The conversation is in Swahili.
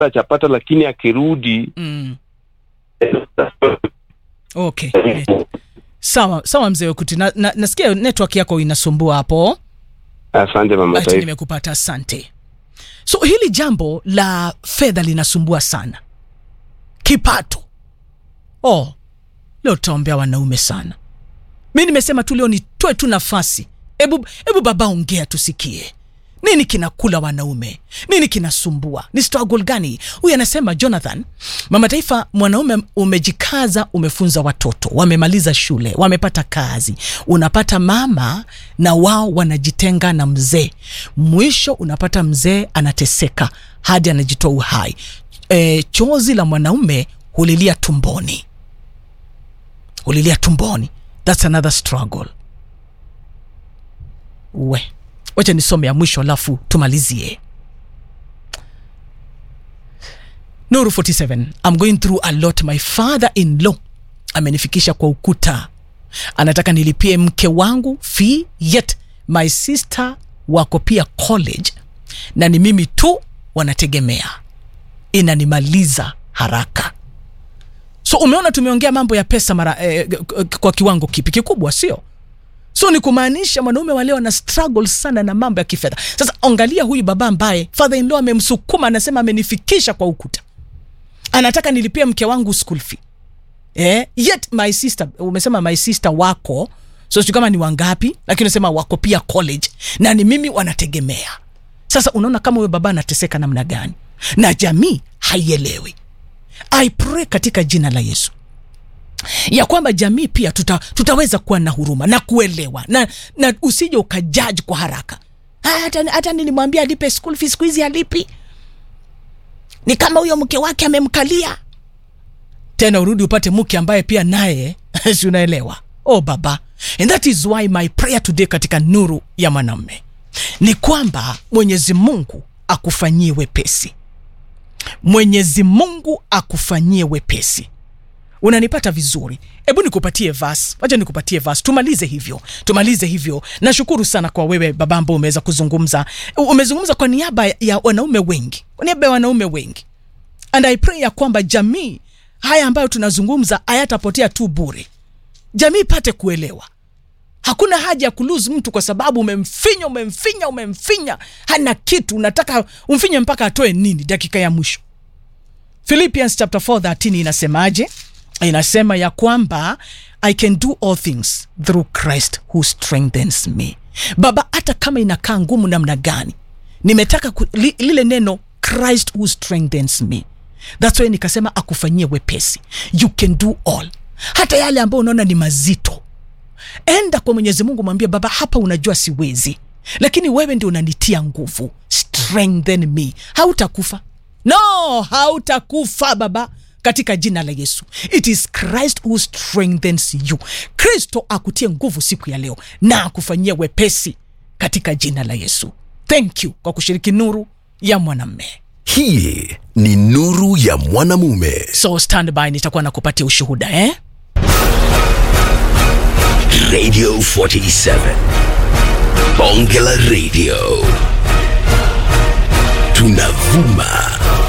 chapata, lakini akirudi Mm. Okay. Net. Sawa, sawa mzee Wekuti. Na, na, nasikia network yako inasumbua hapo. asante mama Ati taifa. nimekupata, asante. So hili jambo la fedha linasumbua sana, kipato. Oh, leo tutaombea wanaume sana. Mi nimesema tu leo nitoe tu nafasi, hebu hebu baba, ongea tusikie nini kinakula wanaume, nini kinasumbua, ni struggle gani? Huyu anasema Jonathan, mama taifa, mwanaume umejikaza, umefunza watoto, wamemaliza shule, wamepata kazi, unapata mama na wao wanajitenga na mzee, mwisho unapata mzee anateseka hadi anajitoa uhai. E, chozi la mwanaume hulilia tumboni, hulilia tumboni. That's another struggle. We, wacha nisome ya mwisho alafu tumalizie. Nuru 47, I'm going through a lot. My father in law amenifikisha kwa ukuta, anataka nilipie mke wangu fee, yet my sister wako pia college na ni mimi tu wanategemea, inanimaliza haraka. So umeona, tumeongea mambo ya pesa mara eh, kwa kiwango kipi kikubwa, sio? so ni kumaanisha mwanaume wa leo ana struggle sana na mambo ya kifedha. Sasa angalia huyu baba ambaye father in law amemsukuma, anasema amenifikisha kwa ukuta, anataka nilipie mke wangu school fee eh, yet my sister, umesema my sister wako, so sijui kama ni wangapi, lakini unasema wako pia college na ni mimi wanategemea. Sasa unaona kama huyo baba anateseka namna gani, na jamii haielewi. I pray katika jina la Yesu ya kwamba jamii pia tuta, tutaweza kuwa na huruma na kuelewa na, na usije ukajaji kwa haraka. "Ah, Hata, hata nilimwambia alipe school fees, siku hizi alipi. Ni kama huyo mke wake amemkalia tena, urudi upate mke ambaye pia naye si unaelewa. Oh baba, and that is why my prayer today katika nuru ya mwanamume ni kwamba Mwenyezi Mungu akufanyie wepesi, Mwenyezi Mungu akufanyie wepesi unanipata vizuri hebu nikupatie vas wacha nikupatie vas tumalize hivyo tumalize hivyo nashukuru sana kwa wewe baba ambao umeweza kuzungumza U- umezungumza kwa niaba ya wanaume wengi kwa niaba ya wanaume wengi and i pray ya kwamba jamii haya ambayo tunazungumza hayatapotea tu bure jamii ipate kuelewa hakuna haja ya kuluse mtu kwa sababu umemfinya umemfinya umemfinya hana kitu unataka umfinye mpaka atoe nini dakika ya mwisho philippians chapter 4 13 inasemaje inasema ya kwamba i can do all things through christ who strengthens me baba hata kama inakaa ngumu namna gani nimetaka ku, li, lile neno christ who strengthens me thats why nikasema akufanyie wepesi you can do all hata yale ambayo unaona ni mazito enda kwa mwenyezi mungu mwambie baba hapa unajua siwezi lakini wewe ndio unanitia nguvu strengthen me hautakufa no hautakufa baba katika jina la yesu it is christ who strengthens you kristo akutie nguvu siku ya leo na akufanyia wepesi katika jina la yesu thank you kwa kushiriki nuru ya mwanamme hii ni nuru ya mwanamume so stand by nitakuwa nakupatia ushuhuda eh? radio 47 bonge la radio tunavuma